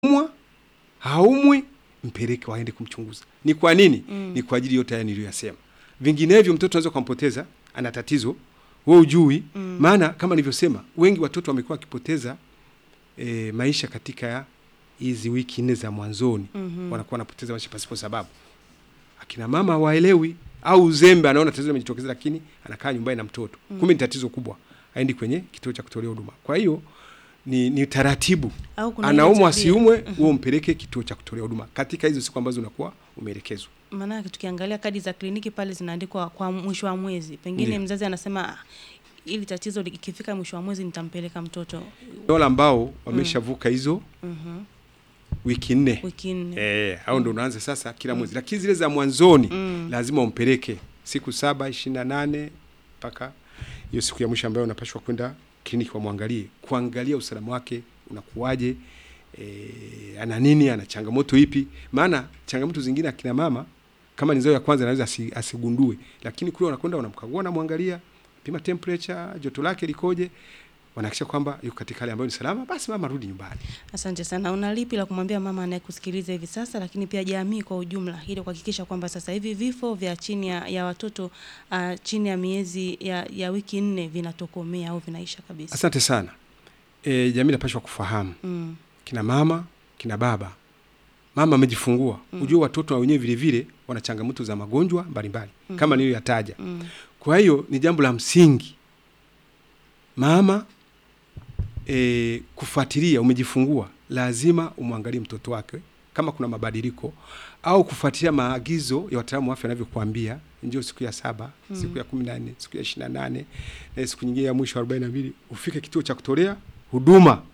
umwa haumwi, mpeleke waende kumchunguza. Ni kwa nini? Ni kwa ajili yote haya niliyoyasema. Vinginevyo mtoto anaweza kumpoteza, ana tatizo wewe ujui. Maana kama nilivyosema, wengi watoto wamekuwa wakipoteza e, maisha katika hizi wiki nne za mwanzoni wanakuwa wanapoteza maisha pasipo sababu. Akina mama hawaelewi au uzembe, anaona tatizo limejitokeza, lakini anakaa nyumbani na mtoto, kumbe ni tatizo kubwa, aendi kwenye kituo cha kutolea huduma. Kwa hiyo ni, ni taratibu, Au kuna ile anaumwa tabia. asiumwe, huo mpeleke kituo cha kutolea huduma katika hizo siku ambazo unakuwa umeelekezwa. Maanake tukiangalia kadi za kliniki pale zinaandikwa kwa mwisho wa mwezi, pengine Ndiyo. mzazi anasema "Ah, ili tatizo likifika mwisho wa mwezi nitampeleka mtoto Wale ambao wameshavuka hizo wiki nne wiki nne. Eh, au ndo unaanza sasa kila mwezi, lakini zile za mwanzoni lazima umpeleke siku saba ishirini na nane mpaka hiyo siku ya mwisho ambayo unapashwa kwenda kliniki wamwangalie, kuangalia usalama wake unakuwaje, eh, ana nini, ana changamoto ipi. Maana changamoto zingine akina mama kama ni zao ya kwanza anaweza asi, asigundue, lakini kule wanakwenda wanamkagua, wanamwangalia, pima temperature, joto lake likoje, wanahakikisha kwamba yuko katika hali ambayo ni salama, basi mama rudi nyumbani. Asante sana. Una lipi la kumwambia mama anayekusikiliza hivi sasa, lakini pia jamii kwa ujumla, ili kuhakikisha kwamba sasa hivi vifo vya chini ya, ya watoto uh, chini ya miezi ya, ya wiki nne vinatokomea au vinaisha kabisa? Asante sana. E, jamii inapashwa kufahamu Mm. kina mama kina baba, mama amejifungua mm. Ujue watoto na wenyewe vile vile wana changamoto za magonjwa mbalimbali mm. kama niliyoyataja Mm. kwa hiyo ni jambo la msingi mama e, kufuatilia. Umejifungua, lazima umwangalie mtoto wake kama kuna mabadiliko au kufuatilia maagizo ya wataalamu wa afya wanavyokuambia, njoo siku ya saba siku ya kumi na nne siku ya ishirini na nane na siku nyingine ya mwisho arobaini na mbili ufike kituo cha kutolea huduma